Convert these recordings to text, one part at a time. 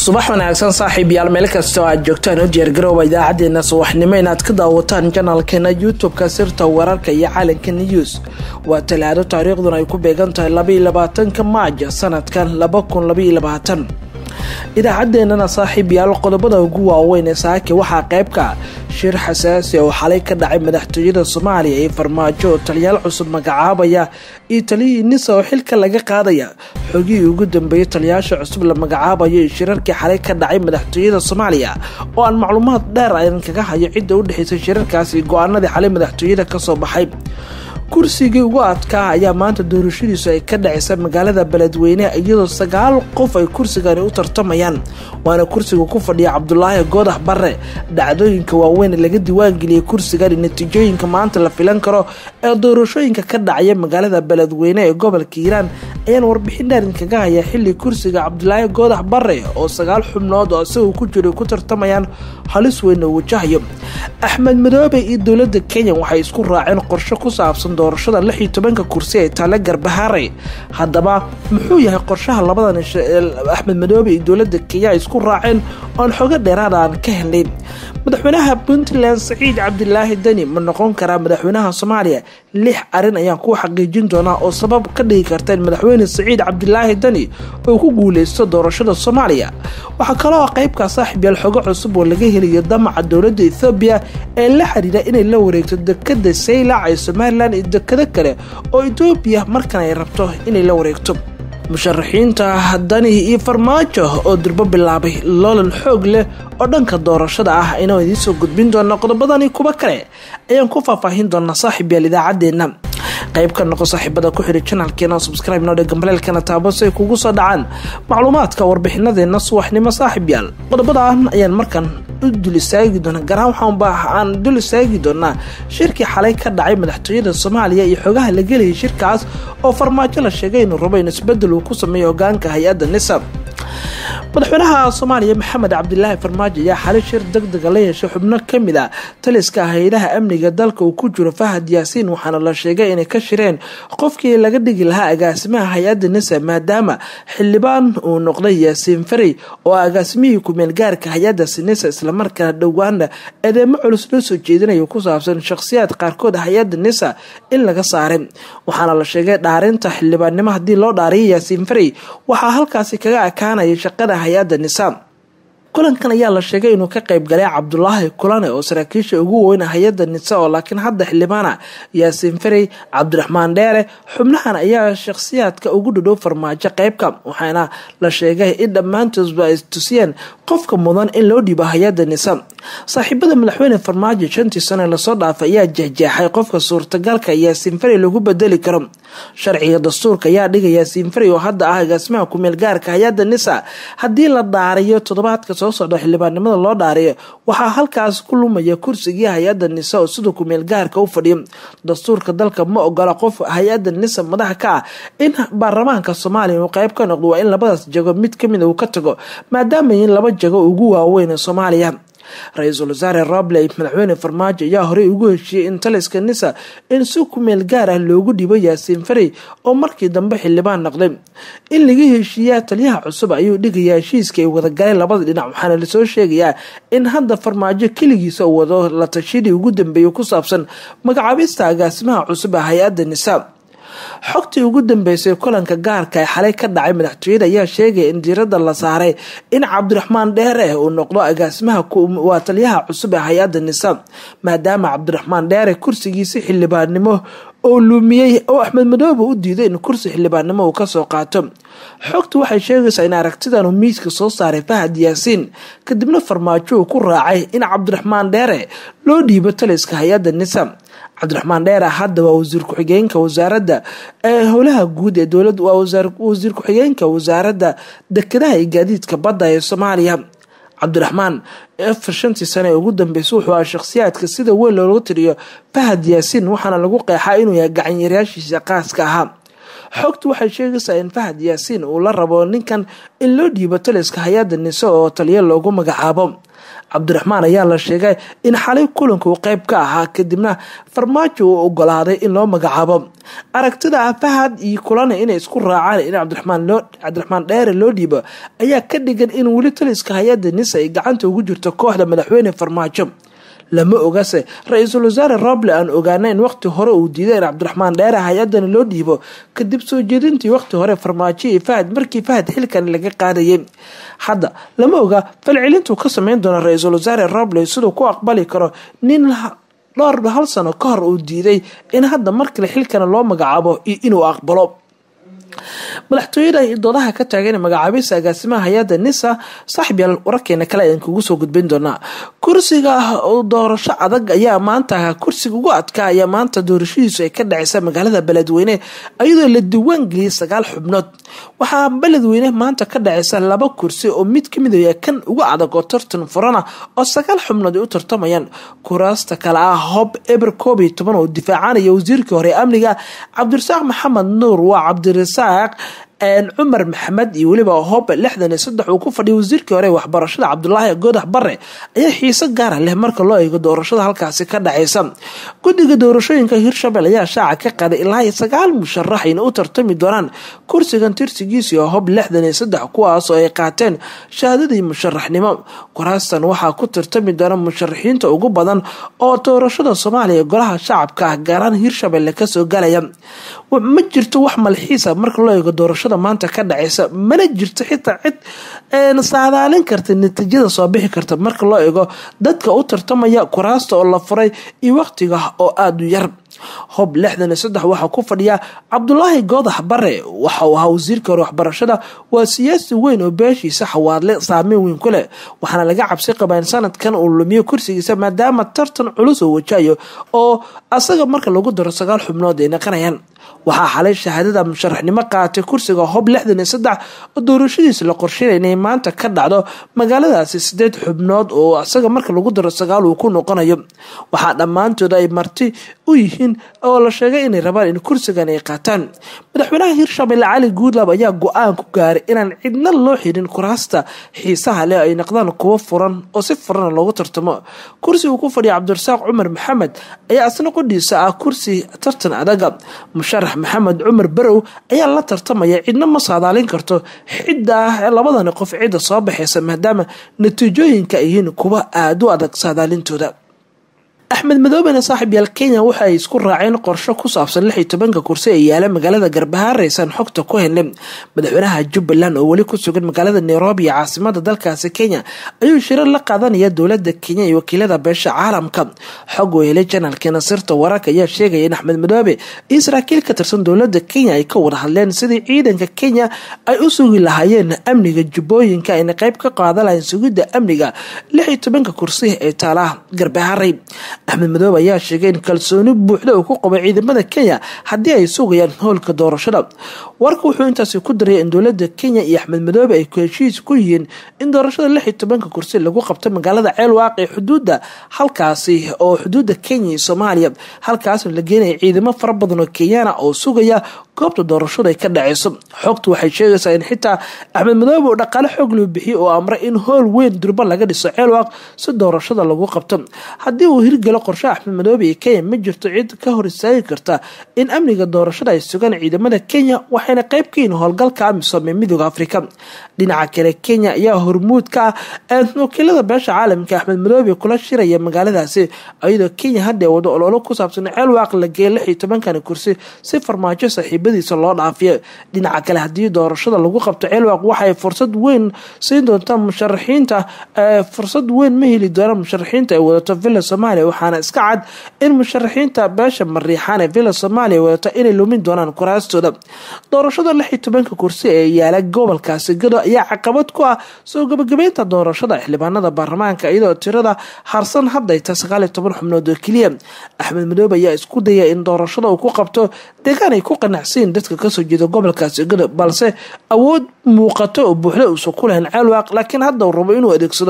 subax wanaagsan saaxiib yaal meel kastoo aad joogtaan u diyaargarooba idaacadeena subaxnimo inaad ka daawataan janalkeena youtube-ka sirta wararka iyo calanka news waa talaado taariikhduna ay ku beegan tahay labaiyo labaatanka maaja sanadkan laba kun labaiyo labaatan idaacaddeenana saaxiib yaal qodobada ugu waaweyn ee saaki waxaa qeybka shir xasaasi oo xalay ka dhacay madaxtooyada soomaaliya ee farmaajo oo taliyaal cusub magacaabaya iyo taliyihii nisa oo xilka laga qaadaya xogihii ugu dambeeyay taliyaasha cusub la magacaabayo iyo shirarkii xalay ka dhacay madaxtooyada soomaaliya oo aan macluumaad dheer aydan kaga hayo cidda u dhexeysay shirarkaasi go-aanadii xalay madaxtooyada kasoo baxay kursigii ugu adkaa ayaa maanta doorashadiisu ay ka dhacaysa magaalada beledweyne iyadoo sagaal qof ay kursigani u tartamayaan waana kursiga ku fadhiya cabdulaahi goodax bare dhacdooyinka waaweyn laga diiwaangeliyay kursigani natiijooyinka maanta la filan karo ee doorashooyinka ka dhacaya magaalada beledweyne ee gobolka hiiraan ayaan warbixin dhaarin kaga haya xili kursiga cabdulaahi goodax bare oo sagaal xubnood oo isagoo ku jiro ku tartamayaan halis weyn oo wajahayo axmed madoobe iyo dowlada kenya waxay isku raaceen qorshe ku saabsan doorashada lix iyo tobanka kursi ee taale garbahaare haddaba muxuu yahay qorshaha labadan axmed madoobe iyo dowlada kenya ay isku raaceen oon xogo dheeraada aan ka helnay madaxweynaha puntland saciid cabdilaahi deni ma noqon karaa madaxweynaha soomaaliya lix arin ayaan ku xaqiijin doonaa oo sabab ka dhigi karta in madaxweyne saciid cabdilaahi deni uu ku guuleysto doorashada soomaaliya waxaa kaloo qeybkaa saaxiib yaal xogo cusub oo laga helayo damaca dowlada ethoobiya ee la xiriira inay la wareegto dekada saylac ee somalilan iyo dekado kale oo etoobiya markan ay rabto inay la wareegto musharaxiinta dani iyo farmaajo oo durbo bilaabay loolan xoog leh oo dhanka doorashada ah inuu idiinsoo gudbin doona qodobadani kuwa kale ayaan ku faahfaahin doonaa saaxiib yaal idaacadeena qayb ka noqo saaxiibada ku xidhi janalkeena subscribe noo dhe gambaleelkana taabo si ay kugu soo dhacaan macluumaadka warbixinadeena subaxnimo saaxiib yaal qodobadan ayaan markan u dul istaagi doonaa garaan waxaanba aan dul istaagi doonaa shirkii xalay ka dhacay madaxtooyada soomaaliya iyo xogaha la gelayay shirkaas oo farmaajo la sheegay inuu rabo in isbedel uu ku sameeyo hogaanka hay-adda nisa madaxweynaha soomaaliya maxamed cabdilaahi farmaajo ayaa xalay shir deg dega la yeeshay xubno kamid a taliska hay-adaha amniga dalka uu ku jiro fahad yaasiin waxaana la sheegay inay ka shireen qofkii laga dhigi lahaa agaasimaha hay-adda nisa maadaama xildhibaan uu noqday yaasiin farey oo agaasimihii kumeel gaarka hay-addaasi nisa islamarkaana dhowaana eedeemo culus loo soo jeedinayo ku saabsan shakhsiyaad qaarkood hay-adda nisa in laga saaray waxaana la sheegay dhaarinta xildhibaannimo haddii loo dhaariyo yaasiin farey waxaa halkaasi kaga akaanaya shaqada hay-adda nisaam kulankan ayaa la sheegay inuu ka qayb galay cabdulaahi kulane oo saraakiisha ugu weyn hay-adda nisa oo laakiin hadda xildhibaana yaasiin farey cabdiraxmaan dheere xubnahan ayaa shakhsiyaadka ugu dhadhow farmaajo qeybka waxaana la sheegay in dhammaantoodba ay tusiyeen qofka mudan in loo dhiibo hay-adda nisa saaxiibada madaxweyne farmaajo shantii sano lasoo dhaafay ayaa jexjeexay qofka suurtagalka yaasiin farey lagu bedeli karo sharciga dastuurka ayaa dhiga yaasiin farey oo hadda ah agaasimaha kumeel gaarka hay-adda nisa haddii la dhaariyo toddobaadka soo socda xildhibaannimada loo dhaariyo waxaa halkaas ku lumaya kursigii hay-adda nisa oo sida kumeel gaarka u fadhiyo dastuurka dalka ma ogola qof hay-adda nisa madaxa ka ah in baarlamaanka soomaaliya uu qeyb ka noqdo waa in labadaas jago mid kamid uu ka tago maadaama in laba jago ugu waaweyn ee soomaaliya ra-iisul wasaare robley madaxweyne farmaajo ayaa horey ugu heshiiyey in taliska nisa in si kumeel gaar ah loogu dhibo yaasiin farey oo markii dambe xildhibaan noqday in laga heshiiyaa taliyaha cusub ayuu dhigayaa heshiiska ay wadagaleen labada dhinac waxaana lasoo sheegayaa in hadda farmaajo keligiisa uu wado la tashidii ugu dambeeyay ku saabsan magacaabista agaasimaha cusub ee hay-adda nisa xogtii ugu dambeysay kulanka gaarka ee xalay ka dhacay madaxtooyada ayaa sheegaya in diirada la saaray in cabdiraxmaan dheere uu noqdo agaasimaha waa taliyaha cusub ee hay-adda nisa maadaama cabdiraxmaan dheere kursigiisi xildhibaannimo oo luumiyey oo axmed madoobe u diiday in kursi xildhibaannimo uu kasoo qaato xogtu waxay sheegaysaa in aragtidan uu miiska soo saaray fahad yaasiin kadibna farmaajo uu ku raacay in cabdiraxmaan dheere loo dhiibo taliska hay-adda nisa cabdiraxmaan dheere hadda waa wasiir ku-xigeenka wasaaradda ee howlaha guud ee dowlada waa wasiir ku-xigeenka wasaaradda dekedaha iyo gaadiidka badda ee soomaaliya cabdiraxmaan afar shantii sane ee ugu dambeysay wuxuu aha shakhsiyaadka sida weyn looga tiriyo fahad yaasiin waxaana lagu qeexaa inuu yahay gacanyareyaashiisa qaaska ahaa xogtu waxay sheegaysaa in fahad yaasiin uu la rabo ninkan in loo dhiibo taliska hay-adda nise oo taliyo loogu magacaabo cabdiraxmaan ayaa la sheegay in xalay kulanka uu qeyb ka ahaa kadibna farmaajo uu ogolaaday in loo magacaabo aragtida fahad iyo kulana inay isku raacaan in cabdiraxmaan dheere loo dhiibo ayaa ka dhigan in weli taliska hay-adda nisa ay gacanta ugu jirto kooxda madaxweyne farmaajo lama ogase ra-iisul wasaare roble aan ogaana in waqti hore uu diiday in cabdiraxmaan dheere hay-adani loo dhiibo kadib soo jeedintii waqti hore farmaajo iyo fahad markii fahad xilkan laga qaadayay hadda lama oga falcelintuu ka sameyn doona ra-iisul wasaare roble siduu ku aqbali karo nin dhowr hal sano ka hor uu diiday in hadda markale xilkana loo magacaabo iyo inuu aqbalo madaxtooyada doodaha ka taagan magacaabisa agaasimaha hay-adda nisa saaxiibyaal wararkeena kale ayaan kugu soo gudbin doonaa kursiga doorasho adag ayaa maanta kursiga ugu adkaa ayaa maanta doorashadiisu ay ka dhaceysa magaalada beledweyne iyadoo la diiwaan geliyay sagaal xubnood waxaa beledweyne maanta ka dhaceysa laba kursi oo mid kamid ah kan ugu adag oo tartan furana oo sagaal xubnood ay u tartamayaan kuraasta kale ah hob eber koob iyo toban oo difaacanaya wasiirkii hore amniga cabdirasaaq maxamed nuur waa cabdirasaaq cumar maxamed iyo weliba hob lixdan iyo saddex uu ku fadhiyay wasiirkii hore waxbarashada cabdulaahi goodax bare ayaa xiise gaara leh marka loo eego doorashada halkaasi ka dhaceysa guddiga doorashooyinka hirshabel ayaa shaaca ka qaaday ilaa iyo sagaal musharax ayna u tartami doonaan kursigan tirsigiisii oo hob lixdan iyo saddex kuwaas oo ay qaateen shahaadadii musharaxnimo kuraastan waxaa ku tartami doona musharaxiinta ugu badan oo doorashada soomaaliya golaha shacabka ah gaaraan hirshabelle kasoo galaya ma jirto wax malxiisa marka loo eego doorashada maanta ka dhaceysa mana jirto xitaa cid saadaalin karta natiijada soo bixi karta marka loo eego dadka u tartamaya kuraasta oo la furay iyo waqtiga oo aada u yar hob lixdan iyo saddex waxaa ku fadhiya cabdulaahi goodax bare waxa uu ahaa wasiirka hore waxbarashada waa siyaasi weyn oo beeshiisa xawaadle saameyn weyn ku leh waxaana laga cabsi qabaa in sanadkan uu lumiyo kursigiisa maadaama tartan culus oo wajahayo oo asaga marka lagu daro sagaal xubnood ay naqanayaan waxaa xalay shahaadada musharaxnimo qaatay kursiga hob lixdan iyo saddex oo doorashadiisa la qorsheynaya inay maanta ka dhacdo magaaladaasi sideed xubnood oo asaga marka lagu daro sagaal uu ku noqonayo waxaa dhammaantooda ay marti u yihiin oo la sheegay inay rabaan in kursigan ay qaataan madaxweynaha hirshabelle cali guudlab ayaa go-aan ku gaaray inaan cidna loo xirin kuraasta xiisaha leh ay noqdaan kuwo furan oo si furana loogu tartamo kursi uu ku fadhiya cabdirasaaq cumar maxamed ayaa asna qodhiisa ah kursi tartan adaga musharax maxamed cumar barow ayaa la tartamaya cidna ma saadaalin karto xidda ah labadani qof cidda soo baxeysa maadaama natiijooyinka ay yihiin kuwa aada u adag saadaalintooda axmed madoobena saaxiib yaal kenya waxa ay isku raaceen qorsho ku saabsan lix iyo tobanka kursi ee yaala magaalada garbahaareysan xogta ku helnay madaxweynaha jubbaland oo weli ku sugan magaalada nairobi iyo caasimada dalkaasi kenya ayuu shirar la qaadanaya dowlada kenya iyo wakiilada beesha caalamka xog oo helay janaalkeena sirta wararka ayaa sheegaya in axmed madoobe iyo saraakiil ka tirsan dowlada kenya ay ka wada hadleen sidii ciidanka kenya ay u sugi lahaayeen amniga jubbooyinka ayna qeyb ka qaadan lahayn sugidda amniga lix iyo tobanka kursi ee taala garbaharey axmed madoobe ayaa sheegay in kalsooni buuxda uu ku qabo ciidamada kenya haddii ay sugayaan howlka doorashada warka wuxuu intaasi ku daraya in dowlada kenya iyo axmed madoobe ay heshiis ku yihiin in doorashada lix iyo tobanka kursi lagu qabto magaalada ceelwaaq ee xuduudda halkaasi oo xuduudda kenya iyo soomaaliya halkaasna la geenaya ciidamo fara badan oo kenyana oo sugaya goobta doorashadu ay ka dhaceyso xogtu waxay sheegaysaa in xitaa axmed madoobe uu dhaqaale xoog loo bixiyey oo amray in howl weyn durba laga dhiso ceelwaaq si doorashada lagu qabto haddii uu hirgalo qorshe axmed madoobe iyo kenya ma jirto cid ka hor istaagi karta in amniga doorashada ay sugaan ciidamada kenya waxayna qeyb ka yihiin howlgalka amisom ee midooda afrika dhinaca kale kenya ayaa hormuud ka ah wakiilada beesha caalamka axmed madoobe kula shiraya magaaladaasi iyadoo kenya hadda wado ololo ku saabsan ceelwaaq la geeya lix iyo tobankani kursi si farmaajo saaxiibadiisa loo dhaafiyo dhinaca kale haddii doorashada lagu qabto ceelwaaq waxay fursad weyn siin doontaa musharaxiinta fursad weyn ma heli doonaan musharaxiinta ay wadato villa soomaaliya waxaana iska cad in musharaxiinta beesha mariixaan ee villa soomaaliya wadato inay lumin doonaan kuraastooda doorashada lix iyo tobanka kursi ee yaala gobolkaasi gado ayaa caqabad ku ah soo gabagabeynta doorashada xildhibaanada baarlamaanka iyadoo tirada harsan hadday ta sagaal iyo toban xubnood oo keliya axmed madoobe ayaa isku daya in doorashada uu ku qabto deegaan ay ku qanacsiin dadka kasoo jeeda gobolkaasi gado balse awood muuqato oo buuxda uusan ku lahayn ceelwaaq laakiin hadda uu rabo inuu adeegsado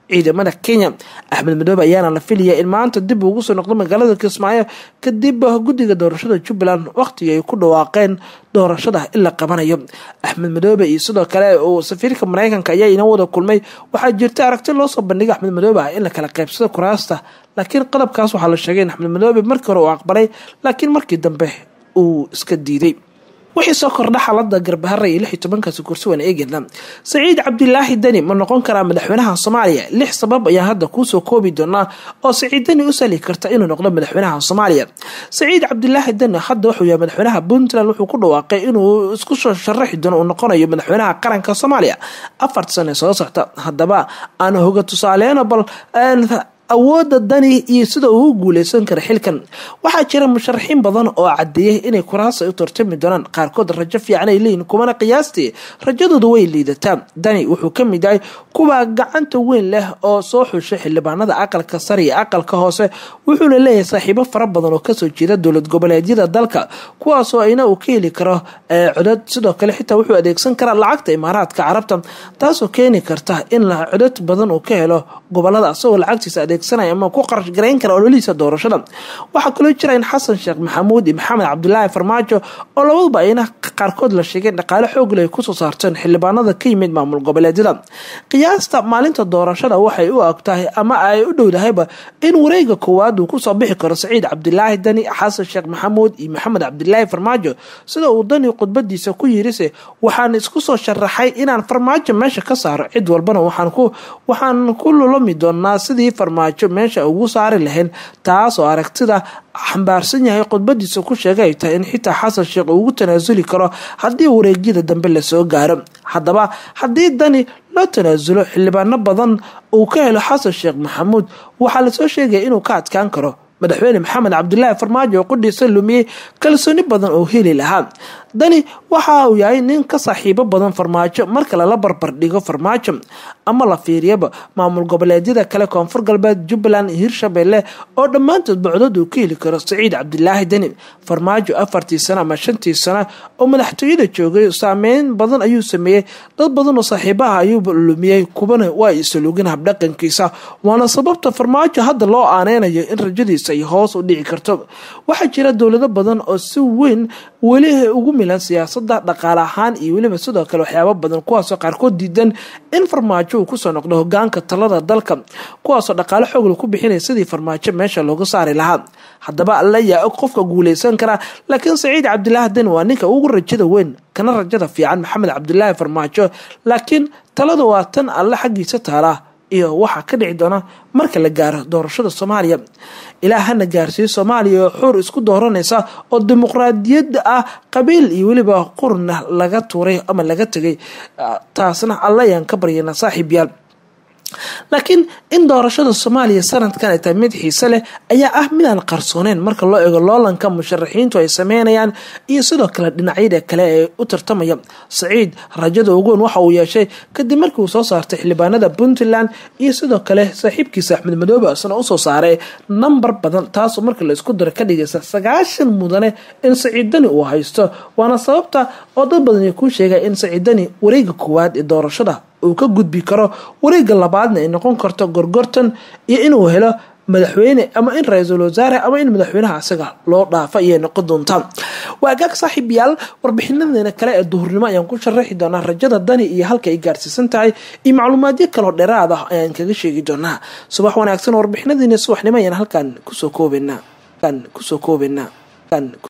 ciidamada kenya axmed madoobe ayaana la filaya in maanta dib ugu soo noqdo magaalada kismaayo kadib guddiga doorashada jubbaland waqtigii ay ku dhawaaqeen doorashada in la qabanayo axmed madoobe iyo sidoo kale uu safiirka mareykanka ayaa ina wada kulmay waxaa jirta aragti loo soo bandhigay axmed madoobe ah in la kala qaybsado kuraasta laakiin qodobkaas waxaa la sheegay in axmed madoobe markii hore uu aqbalay laakiin markii dambe uu iska diiday wixii soo kordha xaalada garbahara iyo lix iyo tobankaasi kursi waan eegeyna saciid cabdilaahi deni ma noqon karaa madaxweynaha soomaaliya lix sabab ayaan hadda kuusoo koobi doonaa oo saciid deni u sali karta inuu noqdo madaxweynaha soomaaliya saciid cabdilaahi deni hadda wuxuu yahay madaxweynaha puntland wuxuu ku dhawaaqay inuu isku soo sharaxi doono uu noqonayo madaxweynaha qaranka soomaaliya afarta sane soo socta haddaba aan hoga tusaaleyno bal awoodda dani iyo sida uu u guuleysan kara xilkan waxaa jira musharaxiin badan oo cadeeyay inay kuraasa u tartami doonaan qaarkood rajo fiican ay leeyihin kumana qiyaastii rajadooda way liidataa dani wuxuu ka mid yahay kuwa gacanta weyn leh oo soo xushay xildhibaanada aqalka sare iyo aqalka hoose wuxuuna leeyahay saaxiibo fara badan oo kasoo jeeda dowlad goboleedyada dalka kuwaasoo ayna uu ka heli karo codad sidoo kale xitaa wuxuu adeegsan karaa lacagta imaaraadka carabta taasoo keeni karta in codad badan uu ka helo gobolada asagoo lacagtiisa adeegsanaya ama ku qarash garayn kara ololihiisa doorashada waxaa kaloo jira in xasan sheekh maxamuud iyo maxamed cabdulaahi farmaajo oo labaduba ayna qaarkood la sheegay dhaqaale xoogle ay kusoo saarteen xildhibaanada ka yimid maamul goboleedyada qiyaasta maalinta doorashada waxay u ag tahay ama ay u dhowdahayba in wareega koowaad uu kusoo bixi karo saciid cabdilaahi dani xasan sheekh maxamuud iyo maxamed cabdilaahi farmaajo sida uu dani khudbadiisa ku yirise waxaan isku soo sharaxay inaan farmaajo meesha ka saaro cid walbana waxaan ku lulami doonaa sidii farmaajo meesha ugu saari lahayn taas oo aragtida xambaarsan yahay khudbadiisa ku sheegay ay tahay in xitaa xasan sheekh uu ugu tanaasuli karo haddii wareegyada dambe lasoo gaaro haddaba haddii dani loo tanaasulo xildhibaano badan uu ka helo xasan sheekh maxamuud waxaa lasoo sheegaya inuu ka adkaan karo madaxweyne maxamed cabdilaahi farmaajo oo qudhiisa lumiyey kalsooni badan oo heli lahaa dani waxa uu yahay nin ka saaxiibo badan farmaajo marka lala barbar dhigo farmaajo ama la fiiriyaba maamul goboleedyada kale koonfur galbeed jubbaland iyo hirshabelle oo dhammaantood bocdood uu ka heli karo saciid cabdilaahi deni farmaajo afartii sano ama shantii sano oo madaxtooyada joogay saameyn badan ayuu sameeyey dad badan oo saaxiibaha ayuu lumiyey kubana waa isalugin habdhaqankiisa waana sababta farmaajo hadda loo aaneynayo in rajadiisa ay hoos u dhici karto waxaa jira dowlado badan oo si weyn weli ugu milan siyaasada dhaqaale ahaan iyo weliba sidoo kale waxyaabo badan kuwaasoo qaarkood diidan in farmaajo uu kusoo noqdo hogaanka talada dalka kuwaasoo dhaqaale xoogla ku bixinaya sidii farmaajo meesha looga saari lahaa haddaba alla yaa og qofka guuleysan kara laakiin saciid cabdilaahi den waa ninka ugu rajada weyn kana rajada fiican maxamed cabdilaahi farmaajo laakiin talada waa tan alle xaggiisa taalaa iyo waxaa ka dhici doona marka la gaaro doorashada soomaaliya ilaa hana gaarsiiyo soomaaliya oo xuur isku dooranaysa oo dimuqraadiyadda ah qabiil iyo weliba qurna laga tuuray ama laga tegay taasna alla ayaan ka baryana saaxiib yaal laakiin in doorashada soomaaliya sanadkan ay tahay mid xiise leh ayaa ah midaan qarsooneyn marka loo eego loolanka musharaxiintu ay sameynayaan iyo sidoo kale dhinacyada kale ee u tartamaya saciid rajada uguwen waxa uu yeeshay kadib markii uu soo saartay xildhibaanada puntland iyo sidoo kale saaxiibkiisa axmed madoobe isna usoo saaray nambar badan taasoo marka la isku daro ka dhigaysa sagaashan mudane in saciiddani uu haysto waana sababta oo dad badan ay kuu sheegay in saciiddani wareega koowaad ee doorashada uu ka gudbi karo wareega labaadna ay noqon karto gorgortan iyo inuu helo madaxweyne ama in ra-iisul wasaare ama in madaxweynaha isaga loo dhaafa ayay noqon doontaa waagaag saaxiibayaal warbixinadeena kale ee duhurnimo ayaan ku sharaxi doonaa rajada dani iyo halka ay gaarsiisan tahay iyo macluumaadyo kaloo dheeraad ah ayaan kaga sheegi doonaa subax wanaagsan warbixinadeena subaxnimo ayaan halkan kusoo koobenaa kusoo koobenaa